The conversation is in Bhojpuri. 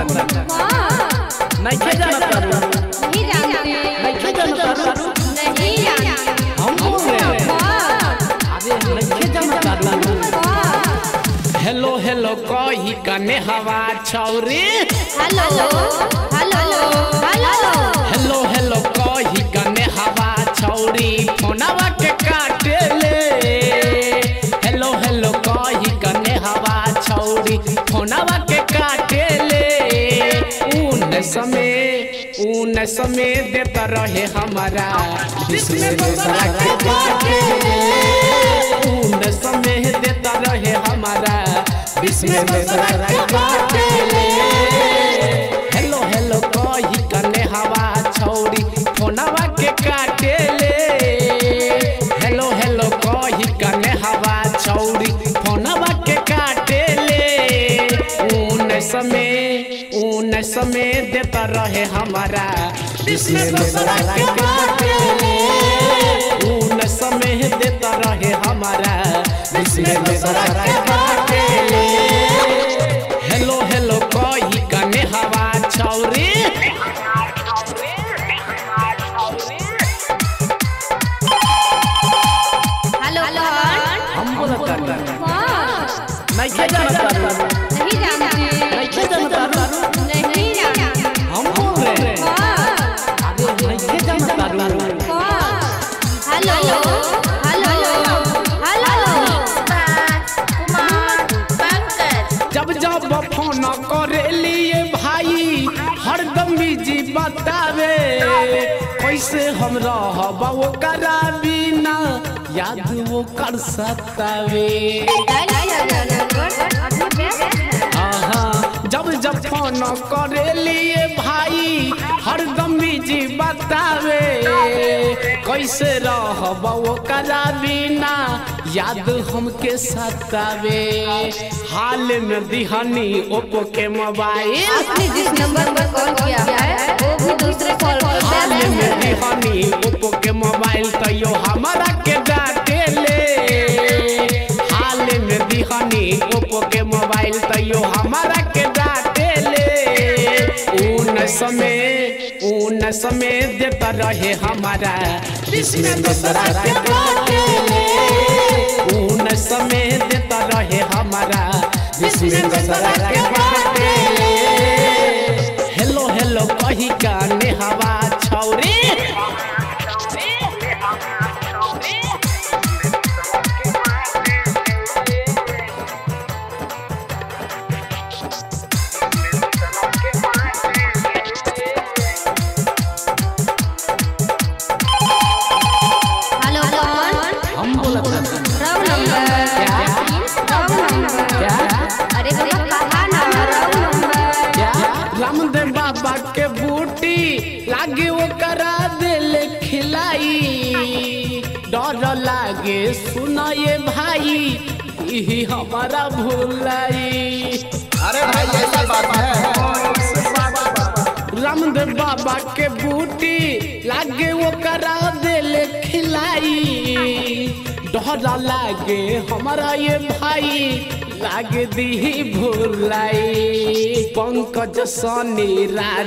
नहीं जानत तारू नहीं जानते नहीं जानत तारू नहीं जानते हम बोल रहे हैं अरे नहीं जानत तारू हेलो हेलो कही कने हवा छौरी hello hello hello hello hello कही कने हवा छौरी फोनवा के काटे ले हेलो हेलो कही कने हवा छौरी फोनवा के काटे ले ऊन समय ऊन समय देता रहे हमारा जिसमें दूसरा के काटे ले ऊन समय देता रहे हमारा जिसमें दूसरा के काटे ले हेलो हेलो कही कने हवा छौरी फोनवा के काटे ले हेलो हेलो कही कने हवा छौरी फोनवा के काटे ले ऊन समय ऊन समय देता रहे हमारा जिसमें दूसरा के काटे ले ऊन समय देता रहे हमारा जिसमें दूसरा के काटे ले हेलो हेलो कही कने हवा छौरी हेलो हम बोलत तारू नहीं के जानत तारू नहीं जानते नहीं के जानत तारू नहीं जानते हम बोल रहे हैं अरे नहीं के जानत तारू hello hello hello Kumar Pankaj जब जब फोन करे लिए भाई हरदम बिजी बतावे कैसे हम रहब ओकरा बिना याद वो कर सतावे आहा, जब जब फोन करे लिए भाई हरदम बिजी बतावे कैसे रहब ओकरा बिना याद हमके सतावे हाल में दिहनी ओप्पो के मोबाइल आपने जिस नंबर पर कॉल किया है वो भी दूसरे कॉल पर हाल बैलेंस में है दिहनी ओप्पो के मोबाइल तैयो हमारा के डाटे ले हाल में दिहनी ओप्पो के मोबाइल तैयो हमारा के डाटे ले ऊन समय ऊन समय देता रहे हमारा जिसमें दूसरा के डाटे ले ऊन समय देता रहे हमारा जिसमें दूसरा के डाटे ले हेलो हेलो कही काने हवा छौरी हेलो कौन हम बोलत हन। रॉन्ग नंबर क्या रॉन्ग नंबर क्या अरे भैया कहा नंबर रॉन्ग नंबर क्या रामदेव बाबा के बूटी लागे वो करा दिल खिलाई डर लागे सुनाए भाई यही हमारा भूलाई अरे भाई ऐसा बात है रामदेव बाबा के बूटी लागे वो करा दिल खिलाई डरा लागे हमारा ये भाई लागे दी भूलाई पंकज सनी राज